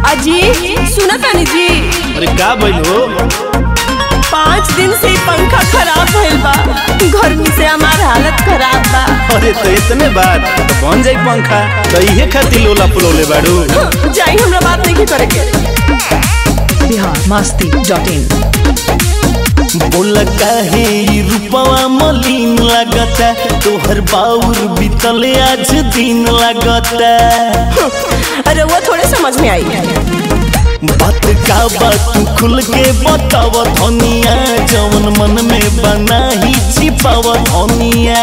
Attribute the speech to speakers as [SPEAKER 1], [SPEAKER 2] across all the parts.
[SPEAKER 1] अजी सुना तानी जी
[SPEAKER 2] अरे का भइल हो
[SPEAKER 1] पाँच दिन से ई पंखा खराब भइल बा गर्मी से हमार हालत खराब बा
[SPEAKER 2] अरे तो इतने बात तो बन जाई पंखा तो इहे खातिर लोला पुलौले बाड़ू
[SPEAKER 1] जाई हमरा बात नहीं करे के
[SPEAKER 3] बिहार मस्ती डॉट इन
[SPEAKER 2] बोला काहे ई रूपवा मलिन लागता तोहर बाउर बीतले आज दिन लागता
[SPEAKER 1] अरे वो थोड़े समझ में आई
[SPEAKER 2] बात का बात तू खुल के बताव धनिया जवन मन में बना ही छिपाव धनिया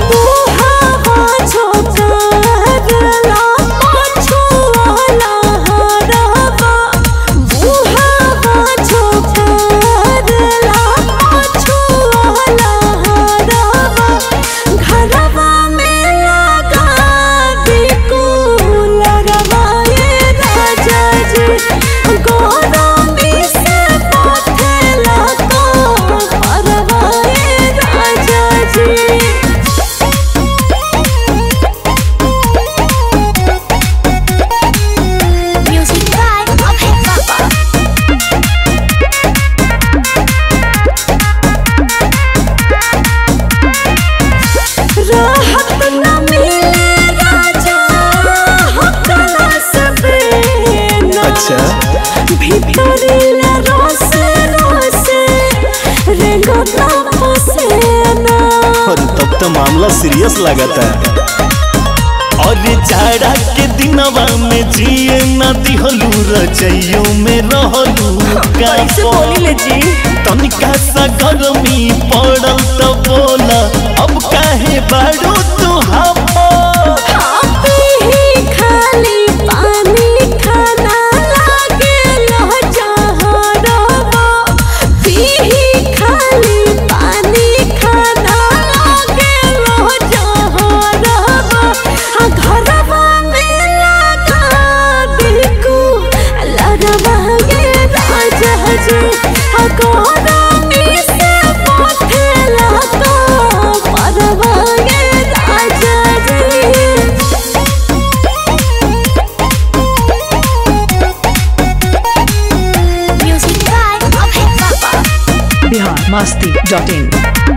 [SPEAKER 4] Music by Abhay Baba.
[SPEAKER 1] राहत न मिले राजा हकला सबे
[SPEAKER 2] अच्छा
[SPEAKER 1] भीतरिला रोसे रोसे रेंगता पसेना
[SPEAKER 2] और तब तो मामला सीरियस लगता है और जाड़ा के दिनवा में जिए न दिहलू रजइयो में रहलू
[SPEAKER 1] कैसे बोली ले जी
[SPEAKER 2] तनिका सा गर्मी पड़ल तो बोला अब काहे बाड़ू तू हमो
[SPEAKER 1] आप ही खाली पानी खाना लागे लो जहरवा पी खाली पानी खाना लागे लो जहरवा हाँ घरवा में लगा बिल्कु लरवा ये राजा जी हाँ गोरामी से पोथेला तो परवा ये राजा जी
[SPEAKER 4] Music by Abhay Baba.
[SPEAKER 3] Bihar Masti dot in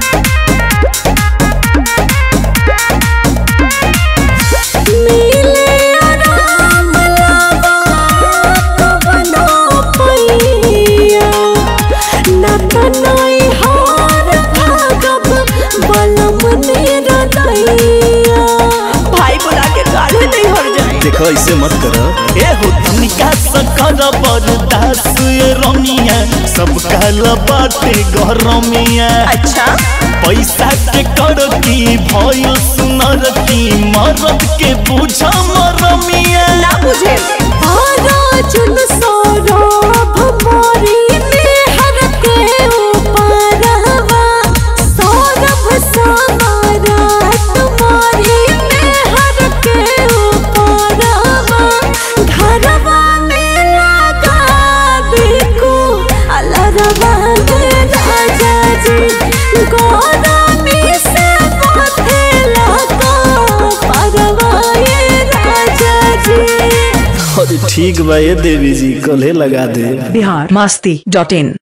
[SPEAKER 1] मिले आराम लावा कवनो पैया न तनई हार भागब बलम निरदैया भाई बुला के काढ़े नहीं हर जाए
[SPEAKER 2] देखो ऐसे मत करो ए हो तनिका सा कर बर्दास ये रमिया सब कहला बाटे गरमिया
[SPEAKER 1] अच्छा
[SPEAKER 2] पैसा के कर की भइल सुनर की मरद के बुझ मरमिया
[SPEAKER 1] ना बुझे चुन सौरभ मोरी मेहर के ऊपरवा सौरभ समारा तुम्हारी मेहर के ऊपरवा घरवा में लगा बिल्कु अलरवा में राजा जी गोरामी से पोथेला तो परवा ये राजा जी
[SPEAKER 2] अरे ठीक बा ये देवी जी कल्हे लगा दे
[SPEAKER 3] बिहार मस्ती डॉट इन